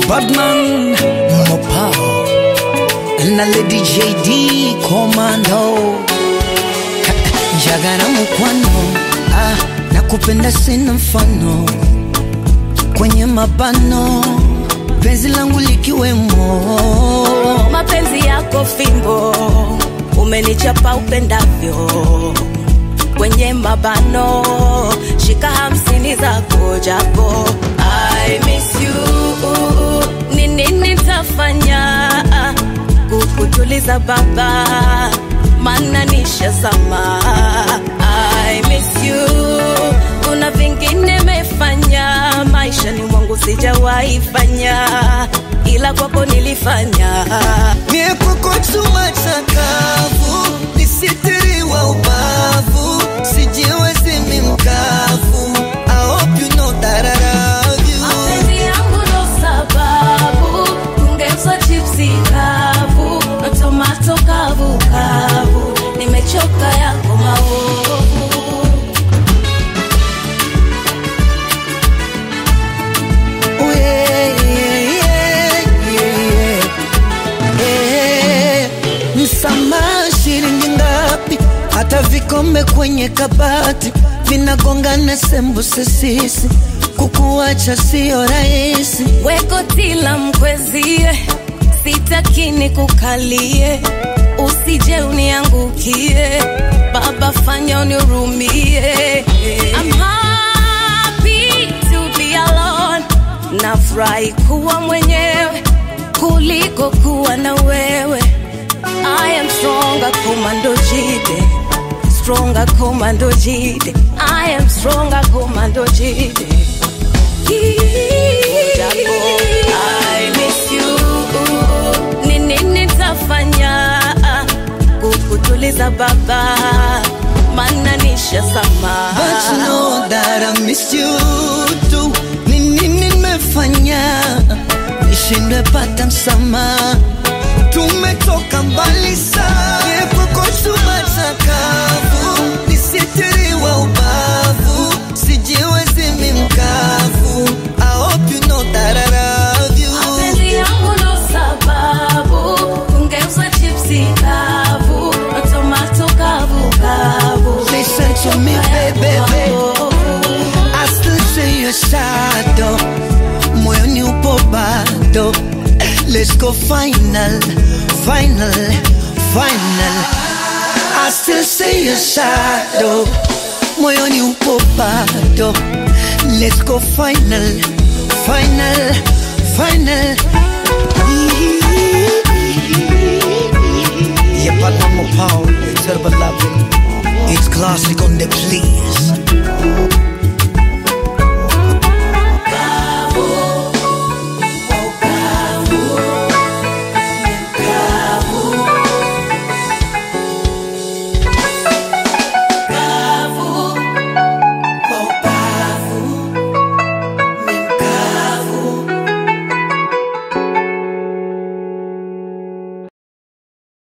Badman Mopao na Lady JD Commando Jagara mukwano ah, nakupenda sina mfano kwenye mabano penzi langu likiwemo mapenzi yako fimbo umenichapa upendavyo kwenye mabano shika hamsini zako japo I miss you ni nini tafanya kukutuliza baba mana nishazama I miss you kuna vingine mefanya maisha ni mwangu sijawahi fanya ila kwako nilifanya Niepukutuma chakavu nisitiriwa ubavu sijiwezi mi mkavu I hope you know that I love you mapenzi yangu ndo sababu tungeuzwa chipsi kavu na tomato kavu kavu nimechoka yako maovu Oh, yeah, yeah, yeah, yeah. Eh, Msamaha shilingi ngapi? Hata vikombe kwenye kabati vinagongana sembuse sisi, kukuacha sio rahisi. wekotila mkwezie sitakini kukalie usije uniangukie baba fanya unirumie I'm happy to be alone nafurahi kuwa mwenyewe kuliko kuwa na wewe I am stronger komando jide stronger komando jide I am stronger komando jide Japo, I miss you. Ni nini tafanya kukutuliza baba mana nishazama But you know that I miss you too. Ni nini nimefanya nishindwe pata msamaha? Tumetoka mbali sana, epuko chuma chakavu, nisitiriwa ubavu, sijiwezi mi mkavu. I hope you know that I love you. mapenzi yangu ndo sababu tungeuza chipsi kavu na tomato kavu kavu Listen to me, baby. I still see your shadow moyoni upo bado let's go final final final I still see your shadow moyoni upo bado let's go final final final Yeah, but I'm a power, it's classic on the please.